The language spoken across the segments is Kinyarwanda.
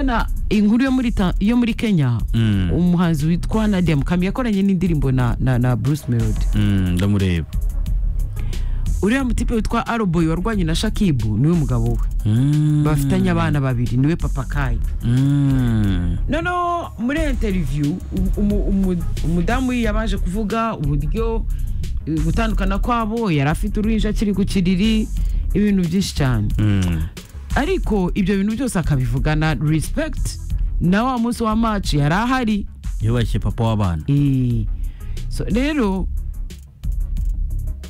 urabona inkuru yo muri ta- yo muri kenya Mm. umuhanzi witwa nadia mukamyi yakoranye n'indirimbo na, na, na bruce melody Mm, ndamureba uriya mutipe witwa aroboy warwanye na shakibu niwe mugabo we Mm. bafitanye abana babiri niwe papa kayi Mm. noneho muri interiviyu umudamu yabaje kuvuga uburyo eh, gutandukana kwabo yari afite uruhinja akiri ku kiriri ibintu byinshi cyane Mm. ariko ibyo bintu byose akabivugana respect na wa munsi wa match yari ahari yubashye papa w'abana Eh, so rero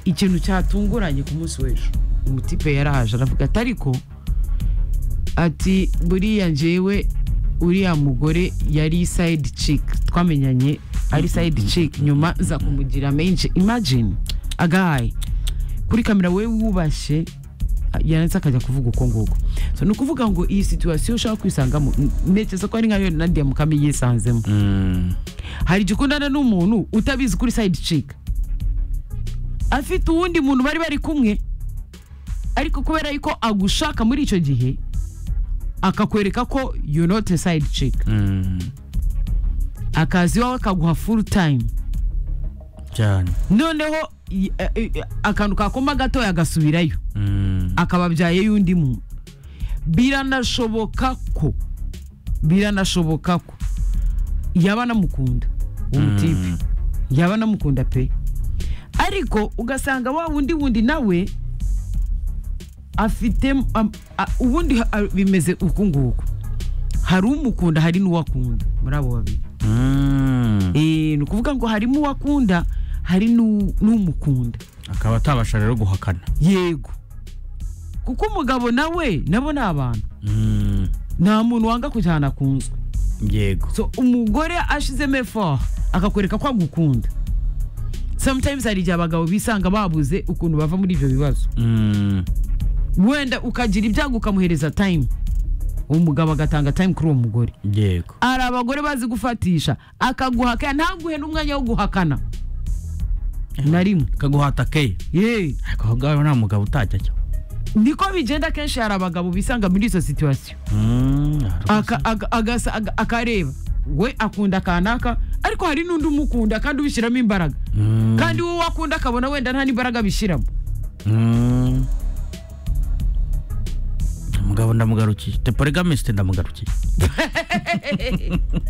ikintu cyatunguranye ku munsi w'ejo umutipe yarahaje aravuga ati ariko ati buriya njyewe uriya mugore yari side chick twamenyanye ari side chick nyuma nza kumugira menshi imagine agahaye kuri kamera we wubashye yanitse akajya kuvuga uko nguko so ni ukuvuga ngo iyi situwasiyo ushaka kwisangamo n- ntekereza ko ari nkayo nadia mukame yisanzemo Mm. hari igihe ukundana n'umuntu utabizi kuri side chick afite uwundi muntu bari bari kumwe ariko kubera yuko agushaka muri icyo gihe akakwereka ko you not a side chick Mm. akaza iwawe akaguha full time cyane noneho i- eh, eh, akantu kakoma gatoya agasubirayo Mm. akababyaye y'undi muntu biranashoboka ko biranashoboka ko yaba anamukunda uwo mutipe Mm. yaba anamukunda pe ariko ugasanga wa wundi wundi nawe afite am- a- ubundi ha- a- bimeze uku nguku hari umukunda hari n'uwakunda muri abo babiri Mm. Eh, ni ukuvuga ngo harimo uwakunda hari n'u- n'umukunda akaba atabasha rero guhakana yego kuko umugabo nawe nabo ni abantu Mm. nta muntu wanga kujyana ku nzu yego so umugore ashizemo efoha akakwereka ko agukunda sometimes hari igihe abagabo bisanga babuze ukuntu bava muri ibyo bibazo Mm. wenda ukagira ibyago ukamuhereza time uwo mugabo agatanga time kuri uwo mugore yego hari abagore bazi gufatisha akaguhakana ntaguhe n'umwanya wo guhakana na rimwe kaguhata ke yeee ariko aho ngaho nta mugabo utajya ajya niko bigenda kenshi hari abagabo bisanga muri izo situwasiyo Mm, hari Aka- aga- agasa- aga- akareba we akunda kanaka ariko hari n'undi umukunda kandi ubishyiramo imbaraga Mm. kandi uwo wakunda akabona wenda nta n'imbaraga bishyiramo Mm. umugabo ndamugarukiye te porugamesite ndamugarukiye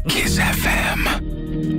Kiss FM.